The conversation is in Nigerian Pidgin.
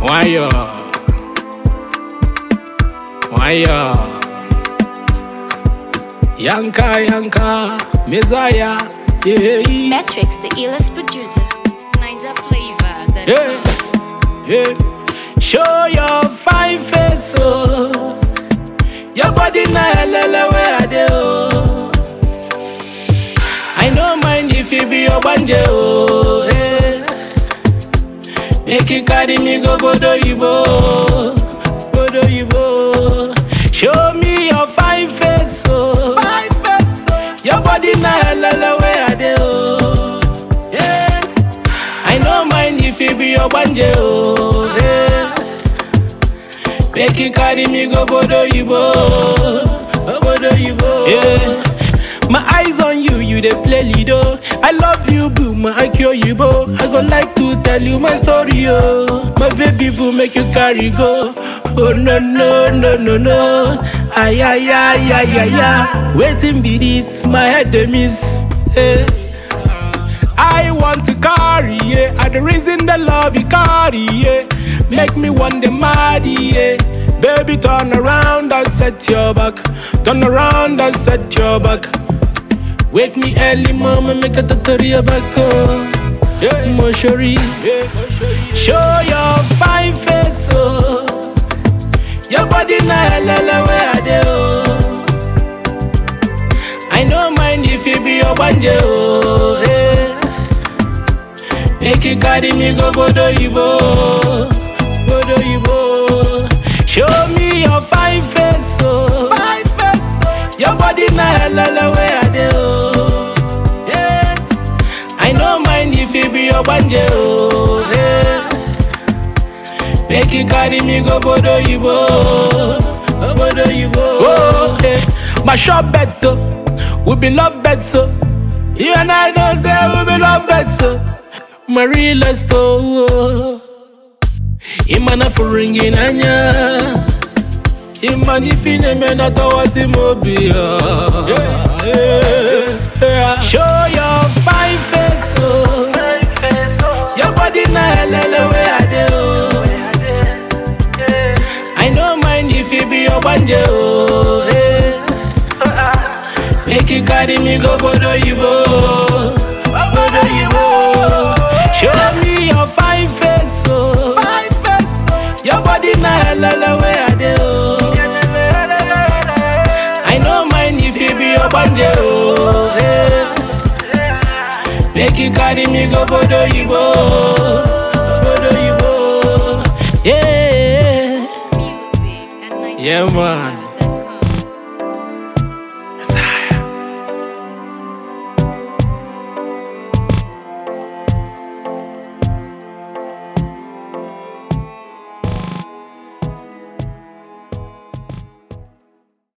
Wire. Wire. Yanka, Yanka, Messiah. Yeah, Metrics, the illest producer. Ninja flavor. That's yeah, yeah. Show your fine face, oh. Your body na helele where I dey, oh. I no mind if you be your banje, oh. Hey. Make you carry me go Bodo Yibo, Bodo Yibo. Show me your fine face, oh. Fine face, oh. Your body na helele where I dey, oh. Yeah. I no mind if you be your banje, oh. Hey. Make you carry me go Bodo Yibo, oh, Bodo Yibo. Yeah. My eyes on you, you dey play Lido. I love you, boo, my IQ you, bo. I go like to tell you my story, oh. My baby boo, make you carry go. Oh no no no no no. Ay ay ay ay ay ay. Waiting be this, my head dey miss. Hey. I want to carry, yeah. I the reason the love you carry, yeah. Make me want the mad, yeah. Baby, turn around and set your back. Turn around and set your back. Wake me early, mama, make a tataria back, oh. Yeah, Moshori. Yeah. Show your fine face, oh. Your body na helele where I dey, oh. I no mind if you be your banje, oh. Hey. Make you carry me go Bodo Yibo, Bodo Yibo. Show me your fine face, oh. Fine face, oh. Your body na helele where I dey, oh. Yeah. I no mind if you be your banje, oh. Yeah. Make you carry me go Bodo Yibo, oh, Bodo Yibo. Oh, hey. My shop bet, oh. We be love bet, so. You and I don't say we be love bet, so. Marie, let's go. Imana furingi nanya. Imani fine mena tawasi mobia. Show your fine face, oh. Your body na helele where I dey, oh. I no mind if you be your banje, oh. Hey. Make you carry me go Bodo Yibo, Bodo Yibo. Show me your fine face, oh. Fine face, oh. Your body na helele where I dey, oh. I no mind if you be your banje, oh. Hey. Make you carry me go Bodo Yibo, Bodo Yibo. Yeah, music at Ninja yeah, flavor. man.